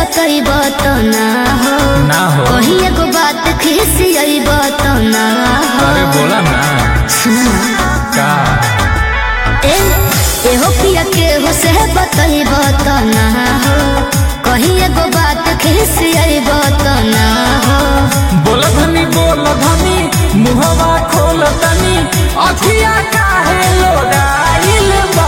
बतैब तो ना हो ना हो कहीं एगो बात खिसियब तो ना हो अरे बोला ना सुना का ए एहो पिया के हो से बतैब तो ना हो कहीं एगो बात खिसियब तो ना हो बोला धनी बोला धनी मुहवा खोल तनी अखिया काहे लोडाइल बा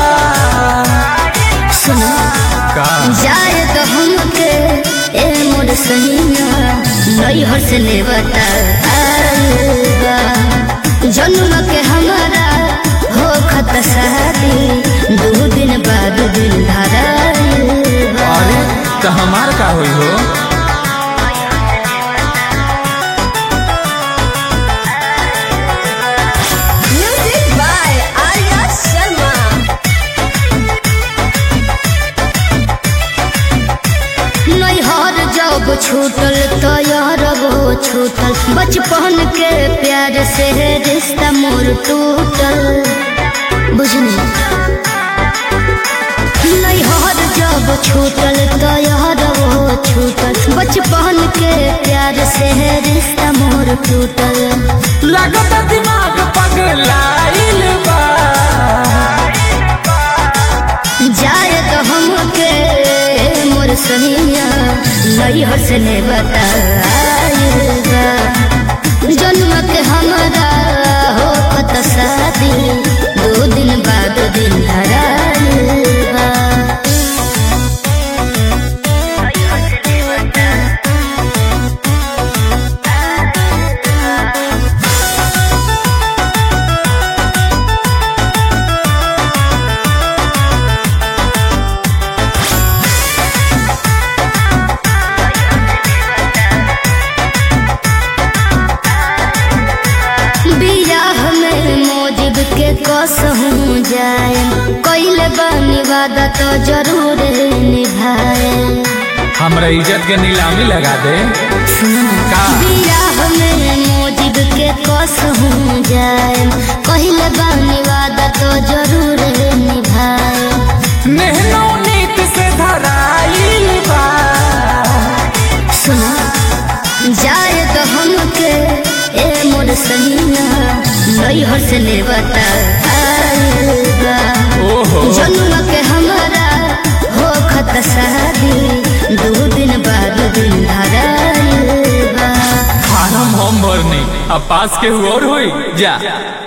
सुना का जाए तो हमके ए मोर सहिया नैहर से ले बता जन्म के हमारा हो खत शादी दो दिन बाद दिल धरा अरे तो हमार का होई हो म्यूजिक बाय आर्या शर्मा नैहर जब छूटल तो यार वो छूटल बचपन के प्यार से रिश्ता मोर टूटल बुझनी नैहर जब छूटल तो यार वो छूटल बचपन के प्यार से रिश्ता मोर टूटल लगत दिमाग पगलाइल बा जाए तो हमके मोर सहिया नैहर से ले बताएगा जन्म के हमारा हो कत शादी दो दिन बाद दिन धराएगा बियाह में मोजिब के कसहूँ जाए कैले बानी वादा तो जरूर निभाए हमरा इज्जत के नीलामी लगा दे का बियाह में मोजिब के कसहूँ जाए कैले बानी वादा तो जरूर निभाए नेहनो नीत से धराइल बा सुना जाए तो हमके ए मोर सहिया नैहर से ले बताएगा ओहो जन्म के हमारा हो खत शादी दो दिन बाद दिन धराएगा फार्म हम भरनी अब पास के हुआ और होई जा